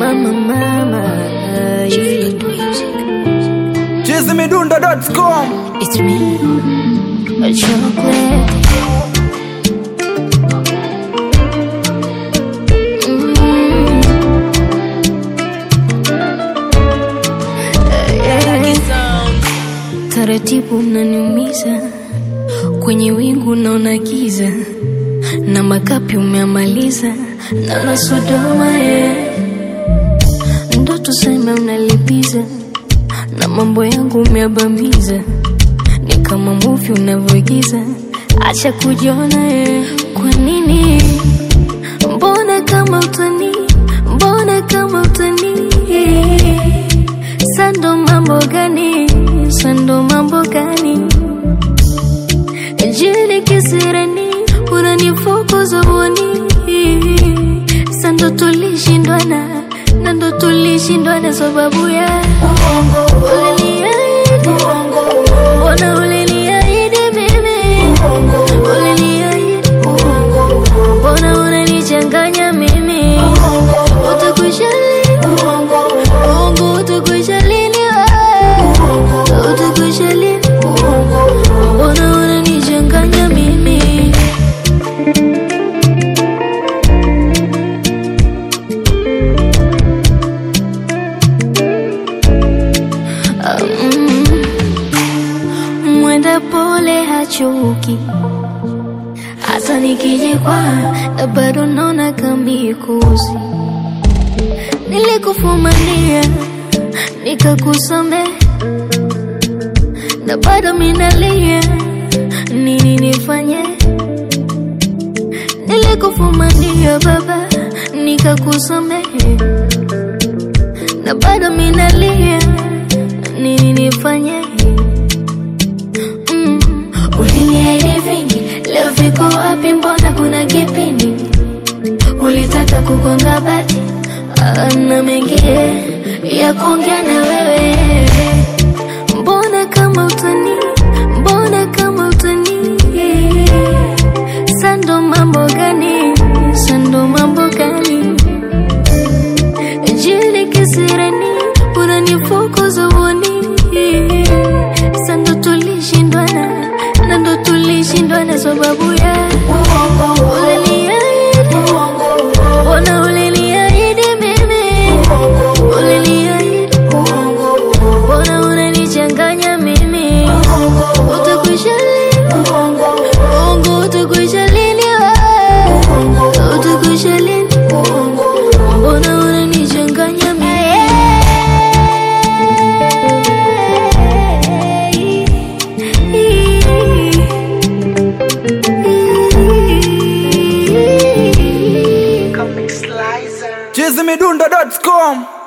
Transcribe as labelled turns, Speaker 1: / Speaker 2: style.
Speaker 1: mama mama
Speaker 2: chizimidundo.com
Speaker 1: It's me, a chocolate. Taratibu unaniumiza kwenye wingu naona giza na makapi umeamaliza na na Sodoma yeah. Ndo tuseme unalipiza na mambo yangu umeabamiza ni kama movie unavyoigiza, acha kujiona yeah. Kwa nini? Mbona kama utani, mbona kama utani Sando mambo gani, sando mambo gani Jili kisirani, unanifukuza boni Sando tulishindwana, na ndo tulishindwana sababu ya Uliniahidi, mbona uliniahidi mimi Uliniahidi, mbona unanichanganya mimi Utakwisha lini, uongo utakwisha lini wewe? Utakwisha lini, mbona unanichanganya mimi Mm. Mwenda pole hachoki, hata nikijikwa na bado naona kamikuzi. Nilikufumania nikakusamehe, na bado minalia, nini nifanye? Nilikufumania baba, nikakusamehe, na bado minalia, nini nifanye? Mm. Uliniahidi vingi, leo viko wapi? Mbona kuna kipindi ulitaka kugonga bati Ah, na mengine ya kuongea na wewe. Mbona kama utani, mbona kama utani, sando mambo gani, sando mambo gani, jili kisirani, unanifukuza uoni, sando tulishindwana, na ndo tulishindwana sababu ya uliniahidi, mbona uliniahidi mimi, uliniahidi, mbona unanichanganya mimi, utakwisha lini, uongo utakwisha lini wewe, utakwisha lini, mbona unanichanganya mimi
Speaker 2: chizimidundo.com